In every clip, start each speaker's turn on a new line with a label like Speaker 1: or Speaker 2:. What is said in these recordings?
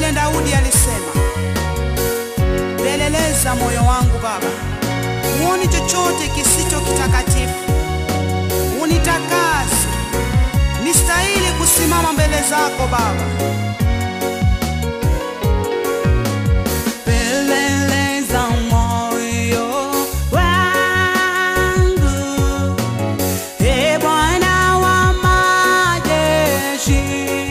Speaker 1: vile Daudi alisema, peleleza moyo wangu Baba, huoni chochote kisicho kitakatifu, unitakase nistahili kusimama mbele zako Baba. Peleleza moyo wangu, e Bwana wa majeshi.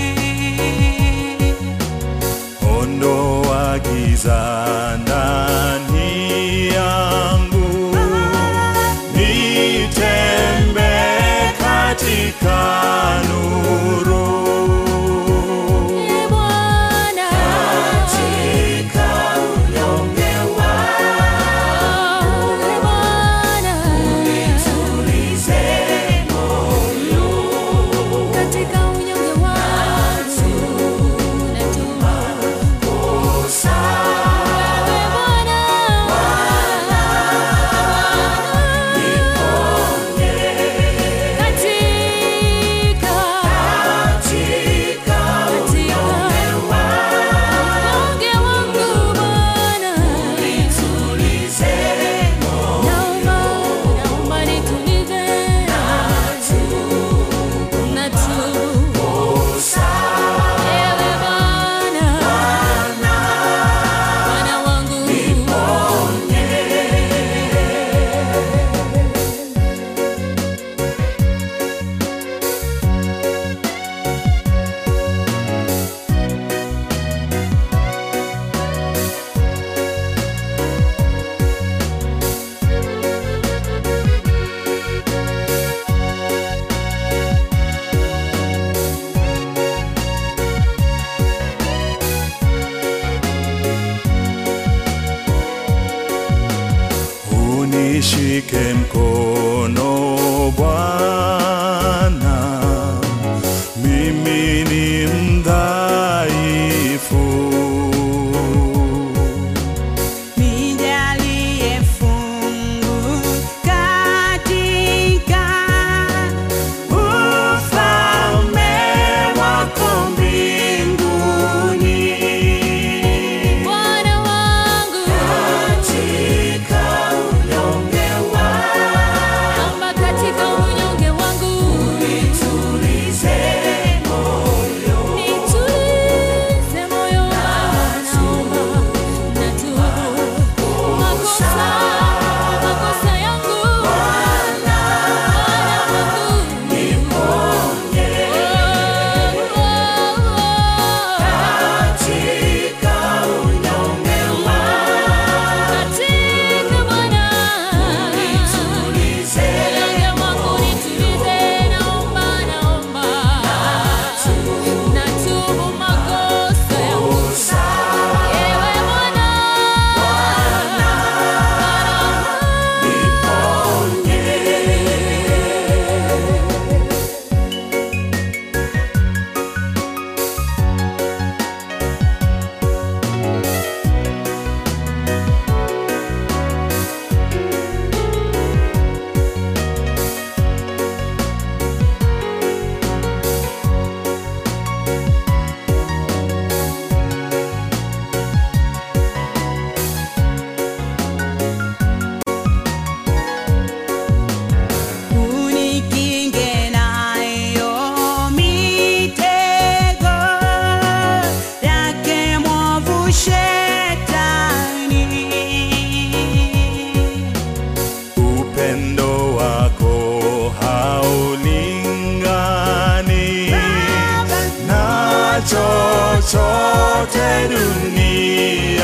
Speaker 2: ondoa giza ndani yangu, nitembe katika nuru.
Speaker 3: Ee Bwana, Ee Bwana, katika unyonge wangu natubu. Ee Bwana, katika katika unyonge wangu Bwana, naomba naomba nitulize, natubu. Ewe Bwana, Bwana wangu,
Speaker 2: Unishike mkono Bwana, mimi ni mdhaifu.
Speaker 1: Nijalie fungu katika ufalme wako mbinguni.
Speaker 3: Bwana wangu, naomba katika unyonge wangu nitulize moyo wangu, natubu makosa makosa yangu Bwana wangu katika Bwana unyonge wangu nitulize, naomba naomba natubu makosa yangu ewe Bwana
Speaker 1: Unikinge nayo mitego yake mwovu Shetani.
Speaker 2: Upendo wako haulingani na chochote duniani.